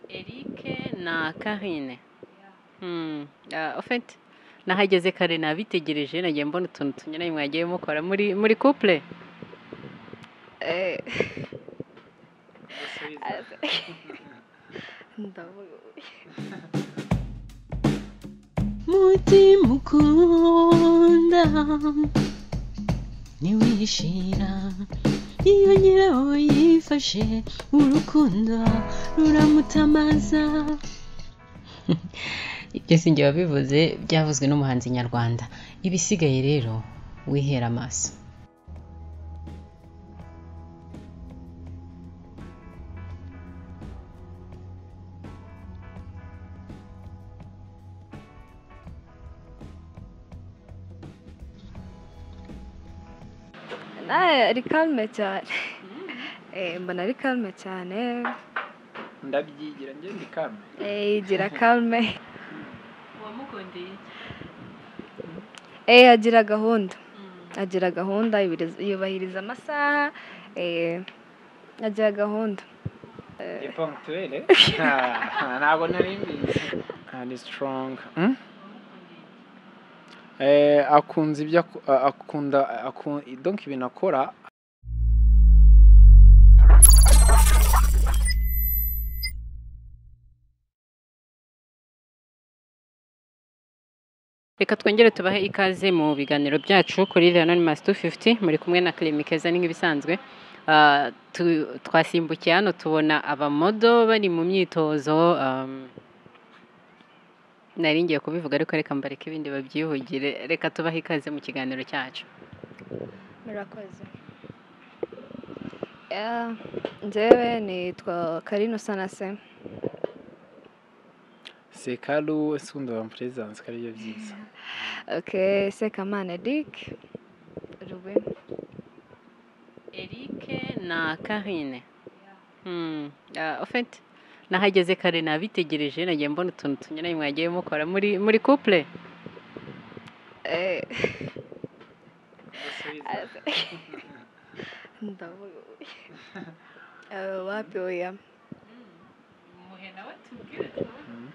Eric na Karine Hmm, ah, au fait nahageze kare nabitegereje nagiye mbona utuntu tunyuranye mwagiye mukora muri muri couple Eh, ndavuga mutima ukunda ntiwishira iyo nyirawo yifashe urukundo ruramutamaza ibyo si njye wabivuze byavuzwe n'umuhanzi nyarwanda ibisigaye rero wihera amaso nawe ari karume cyane Eh, mbona ari karume cyane ndabyigira njye ndi kame Eh, yigira karume wamukundeye Eh, agira gahunda agira gahunda yubiriz- yubahiriza amasaha eh, agira gahunda ni ponctuelle Ah, ntabwo nari mbizi Ah, ni strong Hmm? Eh, akunze ibyo aku- ah, akunda akun- donc ibintu akora reka twongere tubahe ikaze mu biganiro byacu kuri The Anonymous 250 muri kumwe na Clemi Keza ni nk'ibisanzwe Ah, tu- twasimbukiye hano tubona abamodo bari mu myitozo um, nari ngiye kubivuga ariko reka mbareke ibindi babyihugire reka tubahe ikaze mu kiganiro cyacu murakoze Yeah, njyewe nitwa karino sanase sekaru ese ubundi bamuperezanse ko aribyo byiza ok sekamana eric rubi Eric na Karine Hmm, ah, au fait nahageze kare nabitegereje nagiye mbona utuntu tunyuranye mwagiye mukora muri muri couple Eh, ndavuga Eh, wapi oya Hmm.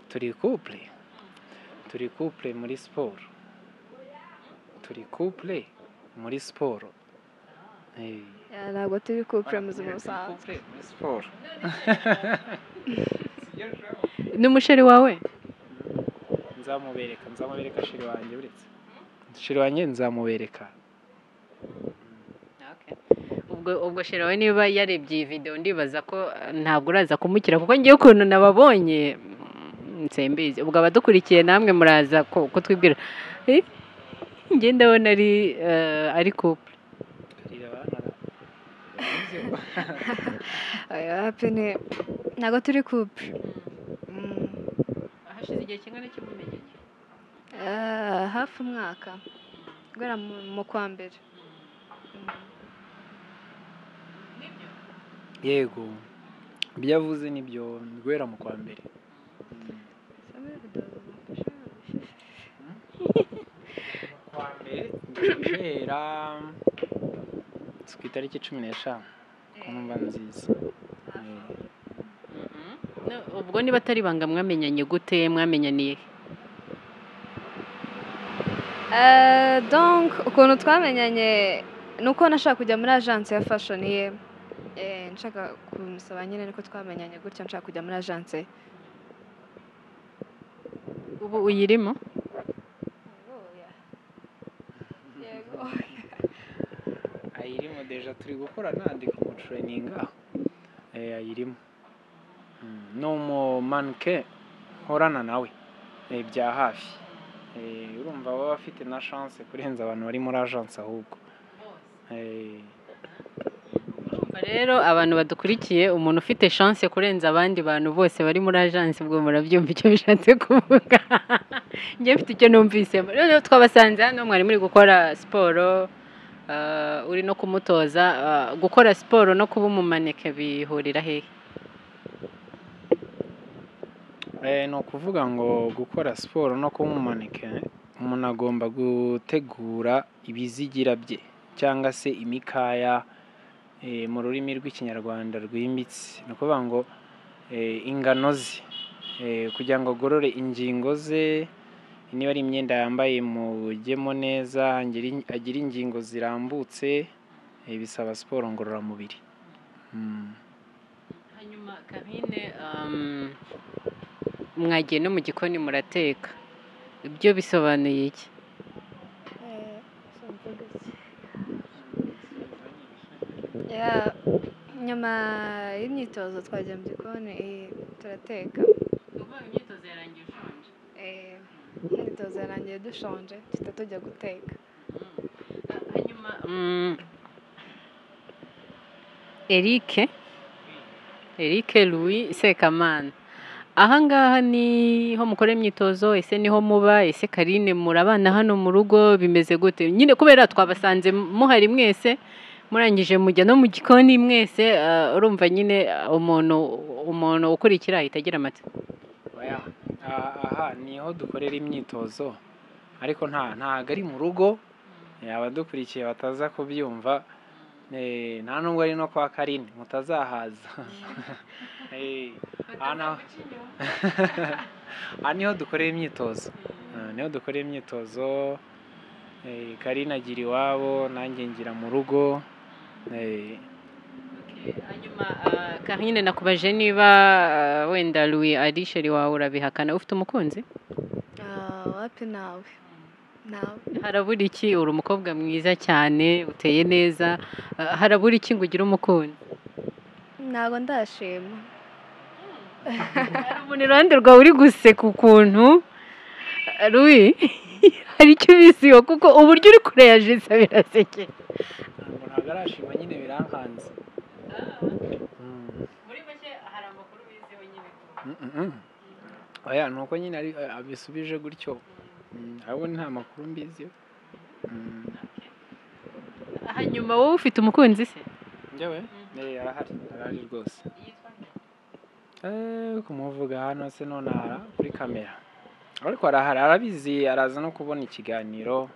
turi couple turi couple muri siporo turi couple muri siporo Eh. Yeah, ntabwo turi kupure mu buzima Barakubwira ati, busanzwe "Couple muri siporo n'umusheri wawe nzamubereka nzamubereka shiri wanjye uretse shiri wanjye nzamubereka ubwo ubwo sherawe niba yarebye iyi video ndibaza ko eh, ntabwo uraza kumukira kuko ngiye ukuntu nababonye mm, nsembizi ubwo abadukurikiye namwe muraza ko- kutwibwira Eh, njye ndabona ari eh, ari couple Karira abana. oya wapi ni ntabwo turi kupure Mm, hashize igihe kingana cy'ubumenyi eh, hafi umwaka guhera mu mu kwa mbere yego ibyo yavuze nibyo ni guhera mu kwa mbere kwa mbere guhera si ku itariki cumi n'eshanu ku numva nziza Eh, No, ubwo niba atari ibanga mwamenyanye gute mwamenyaniye he? Eh, donc ukuntu twamenyanye ni uko nashaka kujya muri agence ya fashion ye Eh, nshaka kumusaba nyine niko twamenyanye gutya nshaka kujya muri agence ye ubu uyirimo yego ayirimo deja turi gukorana ndi kumutureyininga eh, ayirimo Mm, ni umumanike nkorana nawe eh, bya hafi Eh, urumva baba bafite na chance kurenza abantu bari muri agence ahubwo Eh, Urumva rero abantu badukurikiye umuntu ufite chance kurenza abandi bantu bose bari muri agence ubwo murabyumva icyo bishatse kuvuga njye mfite icyo numvisemo noneho twabasanze hano mwari muri gukora siporo ah, uri no kumutoza ah, gukora siporo no kuba umumaneke bihurira hehe eh, ni ukuvuga ngo gukora siporo no kuba umumanike umuntu agomba gutegura ibizigira bye cyangwa se imikaya eh, mu rurimi rw'ikinyarwanda rwimbitse ni ukuvuga ngo eh, ingano ze eh, kugira ngo agorore ingingo ze niba ari imyenda yambaye mugemo neza angire- agire ingingo zirambutse eh, bisaba siporo ngororamubiri Mm. hanyuma kabine um, mwagiye no mu gikoni murateka ibyo bisobanuye iki Ya, nyuma y'imyitozo twajya mu gikoni eh, turateka uvuga imyitozo yarangiye ushonje Eh, imyitozo yarangiye dushonje duhita tujya guteka hanyuma mm, erike erike louis sekamana aha ngaha niho mukora imyitozo ese niho muba ese karine murabana hano mu rugo bimeze gute nyine kubera twabasanze muhari mwese murangije mujya no mu gikoni mwese ah, urumva nyine ah, umuntu umuntu ukurikira ahita agira amatsiko Oya, aha aha niho dukorera imyitozo ariko nta ntago ari mu rugo eh, abadukurikiye bataza kubyumva eh, nta nubwo ari no kwa karine mutazahaza Eh, aha naho- aha niho dukorera imyitozo Ah, niho dukorera imyitozo eh, karine agira iwabo nanjye ngira mu rugo eh, hanyuma ah, karine nakubaje niba ah, wenda louis ari sheri wawe urabihakana ufite umukunzi Ah, wapi nawe nawe harabura iki uri umukobwa mwiza cyane uteye neza ah, harabura iki ngo ugire umukunzi ntabwo ndashima hari umuntu iruhande rwawe uri guseka ukuntu Ah, louis hari icyo ubisiba kuko uburyo uri kure ya jisa birasekeye ntabwo ntabwo arashima nyine birankanze Mm. muri make hari amakuru wizewe nyine Mm-mm. oya ni uko nyine ari- abisubije gutyo Mm, ahubwo nta makuru mbizi hanyuma wowe ufite umukunzi se njyewe arahari arahari rwose Eh, kumuvuga hano se none aha kuri kamera ariko arahari arabizi araza no kubona ikiganiro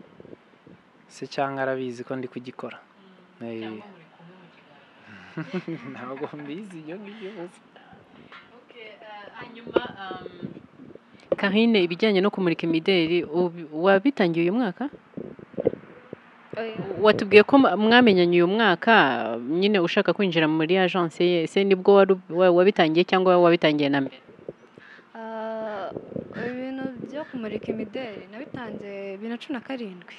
se cyangwa arabizi ko ndi kugikora Eh, ntabwo mbizi ibyo ngibyo gusa hanyuma karine ibijyanye no kumurika imideli ubi- wabitangiye uyu mwaka Oya. watubwiye ko mwa- mwamenyanye uyu mwaka nyine ushaka kwinjira muri agence ye ese nibwo waru- wa- wabitangiye cyangwa wabitangiye na mbere Ah, ibintu byo kumurika imideli nabitanze bibiri na cumi na karindwi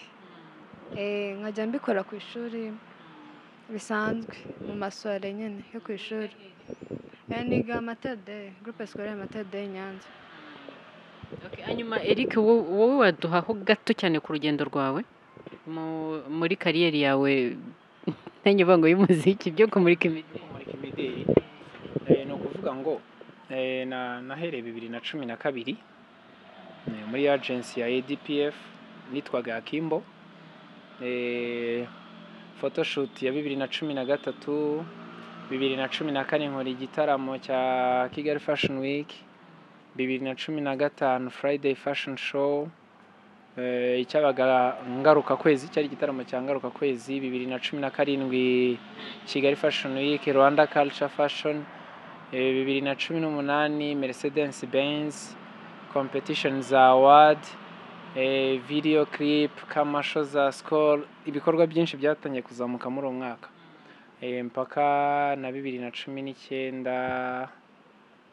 Eh, nkajya mbikora ku ishuri bisanzwe mu masoire nyine yo ku ishuri Eh, niga amatede gurupe sikorere amatede nyanza Okay, hanyuma eric wo- wowe waduhaho gato cyane ku rugendo rwawe mu- muri kariyeri yawe ntange ngo y'umuziki byo kumurika imideli kumurika imideli Eh, ni ukuvuga ngo eh, na- nahereye bibiri na cumi na kabiri eh, muri agency ya adpf nitwaga akimbo Eh, photoshoot ya bibiri na cumi na gatatu bibiri na cumi na kane nkora igitaramo cya kigali fashion week bibiri na cumi na gatanu friday fashion show Eh, icyabaga ngaruka kwezi cyari igitaramo cya ngaruka kwezi bibiri na cumi na karindwi kigali fashion week rwanda culture fashion eh, bibiri na cumi n'umunani mercedes benz competition za award eh, video clip kamasho za skol ibikorwa byinshi byatangiye kuzamuka muri uwo mwaka Eh, mpaka na bibiri na cumi n'icyenda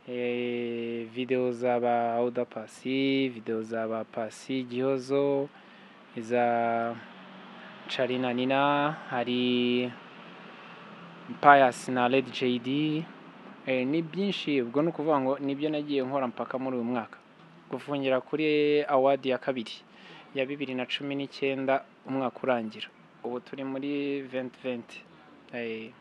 eh, video za ba auda pasi video za ba pasi gihozo iza carina nina hari Pius na Lady JD eh, ni byinshi ubwo ni ukuvuga ngo nibyo nagiye nkora mpaka muri uyu mwaka gufungira kuri award ya kabiri ya bibiri na cumi n'icyenda umwaka urangira ubu turi muri 2020 eh,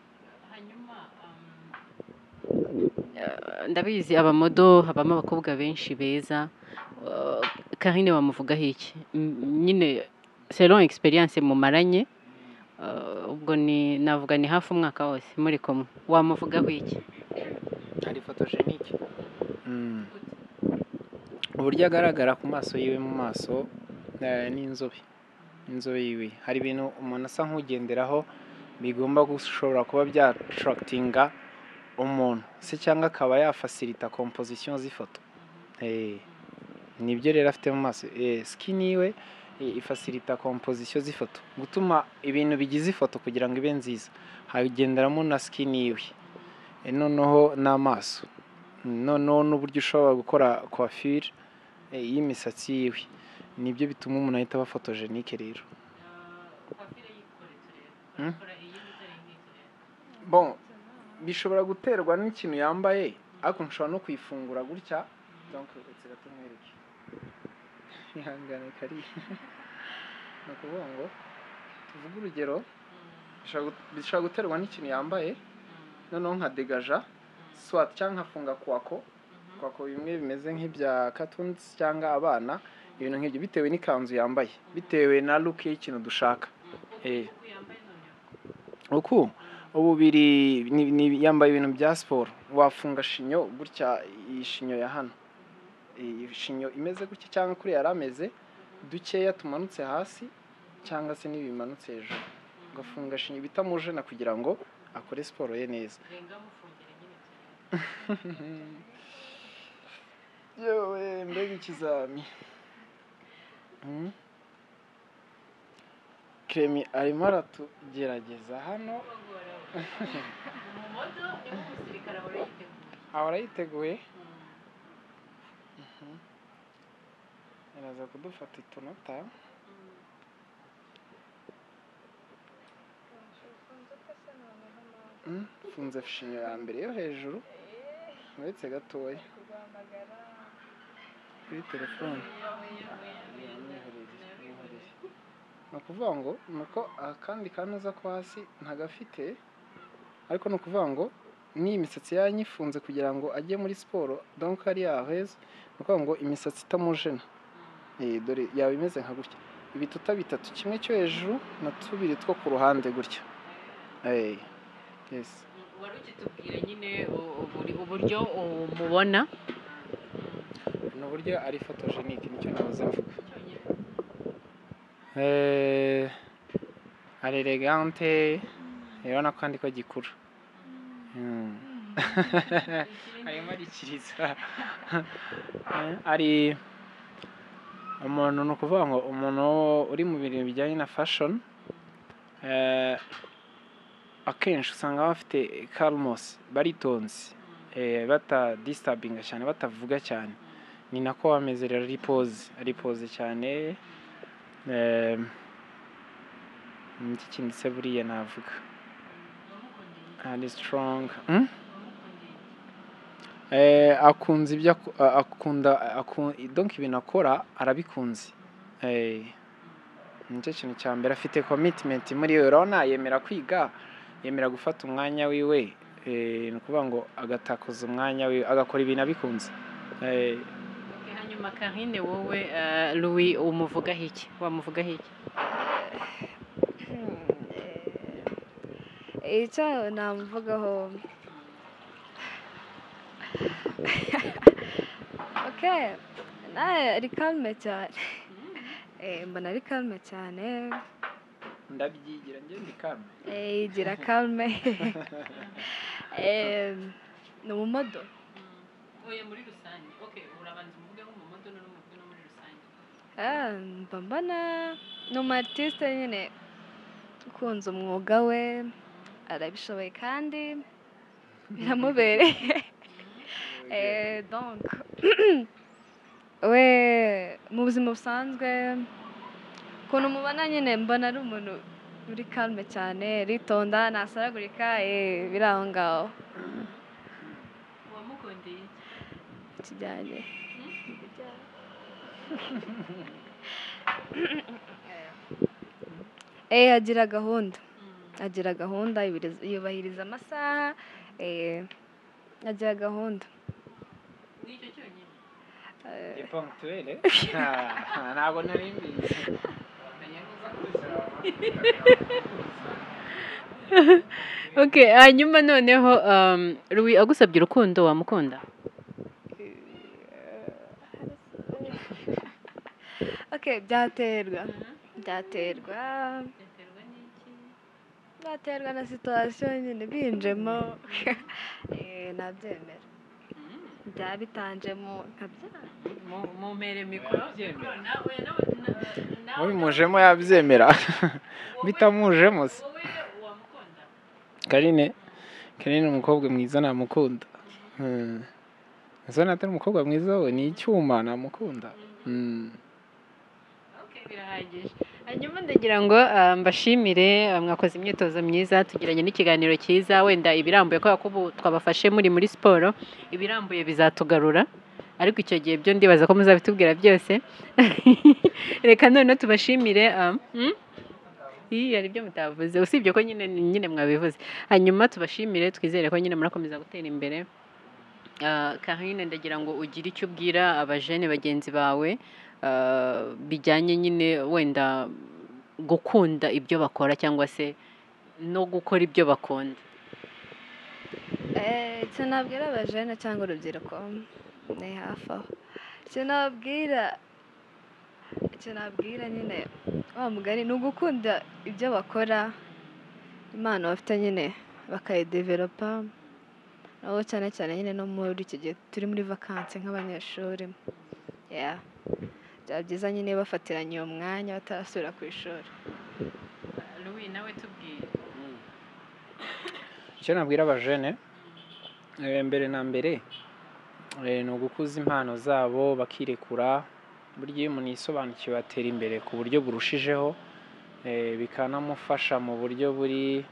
Eh, ndabizi abamodo habamo abakobwa benshi beza Eh, karine bamuvugaho iki M- nyine selon experience mumaranye eh, ubwo ni navuga ni hafi umwaka wose muri kumwe wamuvugaho iki ari photogenike uburyo agaragara ku maso yiwe mu maso eh, ni inzobe inzobe yiwe hari ibintu umuntu asa nk'ugenderaho bigomba gushobora kuba byatarakitinga umuntu se cyangwa akaba yafasirita komposisiyo z'ifoto Eh, nibyo rero afite mu maso Eh, sikini yiwe eh, ifasirita komposisiyo z'ifoto gutuma ibintu bigize ifoto kugira ngo ibe nziza hagenderamo na sikini yiwe Eh, noneho n'amaso noneho n'uburyo ushobora gukora coiffure eh, y'imisatsi yiwe nibyo bituma umuntu ahita aba fotogenike rero Hmm? bon bishobora guterwa n'ikintu yambaye ariko nshobora no kuyifungura gutya donc reka tumwereke ihangane kari ni ukuvuga ngo tuvuge urugero bishobora gu- bishobora guterwa n'ikintu yambaye noneho nka degaja swat cyangwa nkafunga kwako kwako bimwe bimeze nk'ibya cartoons cyangwa abana ibintu nk'ibyo bitewe n'ikanzu yambaye bitewe na look y'ikintu dushaka eh uku ubu biri ni- ni- yambaye ibintu bya siporo wafunga shinyo gutya iyi shinyo ya hano iyi shinyo imeze gutya cyangwa kuri yari ameze dukeya tumanutse hasi cyangwa se n'ibimanutse hejuru ugafunga shinyo bita mujena kugira ngo akore siporo ye neza yewe mbega ikizami Hmm? kremi arimo aratugerageza hano aha urayiteguye iraza kudufata utunota Mm, mfunze shinyo ya mbere yo hejuru uretse gatoya kuri telefone ni ukuvuga ngo ni uko akandi kanoza ko hasi ntagafite ariko ni ukuvuga ngo n'iyi misatsi yanyifunze kugira ngo ajye muri siporo donc ari yaheza ni ukuvuga ngo imisatsi itamujena Eh, dore yaba imeze nka gutya ibituta bitatu kimwe cyo hejuru na tubiri two ku ruhande gutya Eh, yes wari ukitubwira nyine u- uburi- uburyo umubona ni uburyo ari fotogenike nicyo nahoze mvuga Eh, ari elegante urabona ko kandi ko gikura Mm. arimo arikiriza Eh, ari umuntu ni ukuvuga ngo umuntu uri mu bintu bijyanye na fashion eh, akenshi usanga baba bafite kalmos baritonze eh, batadistabinga cyane batavuga cyane ni nako bameze rero ripoze ripoze cyane Ehm, iki kindi se buriya navuga ari strong Hmm? Eh, akunze ibyo aku- a- akunda akun- donc ibintu akora arabikunze Eh, nicyo kintu cya mbere afite commitment muri we urabona yemera kwiga yemera gufata umwanya wiwe Eh, ni ukuvuga ngo agatakuza umwanya wiwe agakora ibintu abikunze Eh, hanyuma karine wowe eh, louis umuvugaho iki wamuvugaho iki icyo namuvugaho oke nawe ari karume cyane Eh, mbona ari karume cyane ndabyigira ngende kandi Eh, yigira karume Eh, ni umumodo oya muri rusange okay urabanza umuvuge nk'umumodo n'umuvuge no muri rusange Ah, mba mbona ni umu artiste nyine ukunze umwuga we arabishoboye kandi biramubereye Eh, donc we mu buzima busanzwe ukuntu mubona nyine mbona ari umuntu uri kalme cyane ritonda ntasaragurika eh, biri aho ngaho wamukundeye iki kijyanye eh agira gahunda agira gahunda yubiriza- yubahiriza amasaha eh, agira gahunda nicyo cyonyine Eh, Ni ponctuelle. Ah, Ntabwo nari mbizi. okay hanyuma noneho um, louis agusabye urukundo wamukunda okay byaterwa byaterwa baterwa na situwasiyo nyine binjemo eh, nabyemera byaba bitanjemo nkabyanga mumpere mikoro nawe nawe nawe mujemo yabyemera bitamujemo se wowe wamukunda karine karine umukobwa mwiza namukunda Mm. Ese natari umukobwa mwiza we ni icyuma namukunda Mm. Okay, birahagije hanyuma ndagira ngo ah, mbashimire ah, mwakoze imyitozo myiza tugiranye n'ikiganiro cyiza wenda ibirambuye kubera ko ubu twabafashe muri muri siporo ibirambuye bizatugarura ariko icyo gihe byo ndibaza ko muzabitubwira byose reka noneho tubashimire ah, hmm? Ii, hari ibyo mutavuze usibye ko nyine nyine mwabivuze hanyuma tubashimire twizere ko nyine murakomeza gutera imbere Ah, Karine ndagira ngo ugire icyo ubwira abajene bagenzi bawe ah, bijyanye nyine wenda gukunda ibyo bakora cyangwa se no gukora ibyo bakunda Eh, icyo nabwira abajene cyangwa urubyiruko ni hafi aho icyo nabwira icyo nabwira nyine wa mugari ni ugukunda ibyo bakora impano bafite nyine bakayideveropa aho cyane cyane nyine no muri iki gihe turi muri vakansi nk'abanyeshuri Yeah. byaba byiza nyine iyo bafatiranye uwo mwanya batarasubira ku ishuri Louis nawe tubwire icyo nabwira abajene eh, mbere na mbere eh, ni ugukuza impano zabo bakirekura burya iyo umuntu yisobanukiwe atera imbere ku buryo burushijeho eh, bikanamufasha mu buryo buri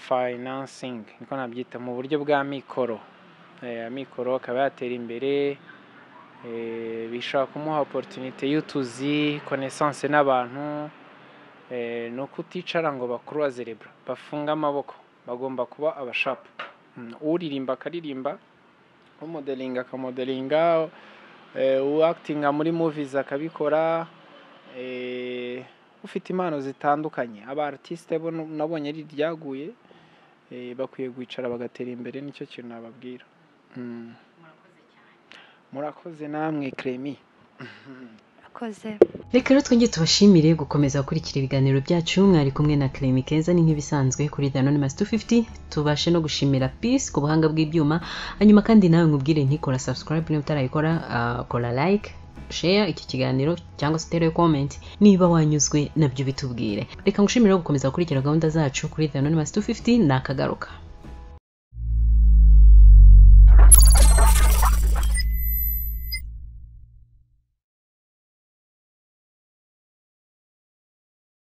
financing niko nabyita mu buryo bwa mikoro Eh, amikoro akaba yatera imbere eh, bishobora kumuha opportunité y'utuzi connaissance n'abantu eh, ni ukuticara ngo bakuruwa zerebura bafunge amaboko bagomba kuba abashapu Mm, uririmba akaririmba umodelinga akamodelinga eh, uwakitinga muri movies akabikora eh, ufite impano zitandukanye aba artiste bo nabonye ari iryaguye eh, bakwiye kwicara bagatera imbere nicyo kintu nababwira Mm. murakoze namwe kremi akoze reka rero twongere tubashimire gukomeza gukurikira ibiganiro byacu mwari kumwe na keremi keza ni nk'ibisanzwe kuri danonimasi tu fifuti tubashe no gushimira pisi ku buhanga bw'ibyuma hanyuma kandi nawe nkubwire ntikora subscribe niba utarayikora ah, kora like share iki kiganiro cyangwa se utere comment niba wanyuzwe nabyo bitubwire reka ngushimire gukomeza gukurikira gahunda zacu kuri danonimasi tu fifuti nakagaruka